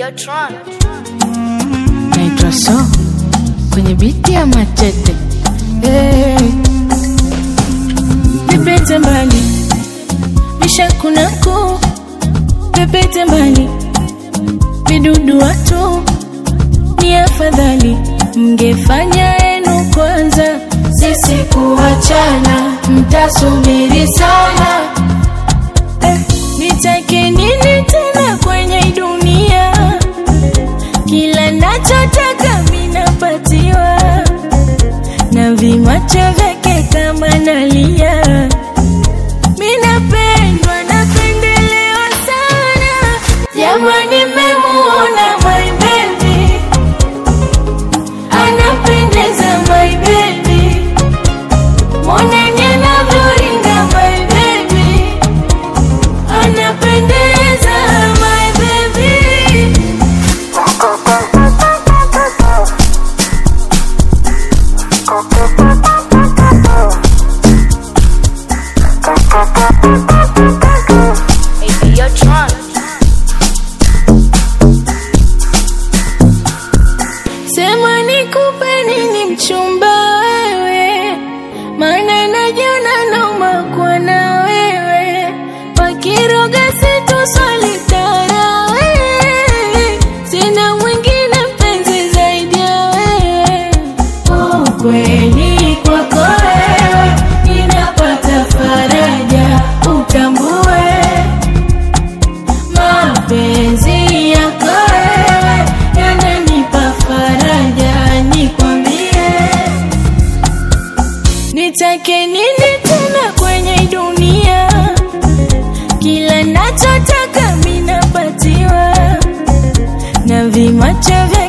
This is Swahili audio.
Yotron. naitwa so kwenye biti ya machete hey. Pepete mbali vishakunaku pepete mbali vidudu watu ni afadhali mngefanya enu kwanza sisi kuachana mtasubiri sana eh, nitake nini tena kwenye hii dunia kila nachotaka minapatiwa na vimacho vyake kama nalia minapendwa napendelewa sana jamani memuona my baby anapendeza my baby moneni anavyoringa my baby anapendeza my baby Hey, Yotron. Sema nikupe nini mchumba wewe, maana najiona nauma kuwa na wewe, wakiroga situswalitara wewe, sina mwingine mpenzi zaidi ya wewe. Ukweli kwako wewe, ninapata faraja, utambue mapenzi yako wewe yananipa faraja, nikwambie nitake nini tena kwenye hii dunia? Kila nachotaka minapatiwa na vimacho vya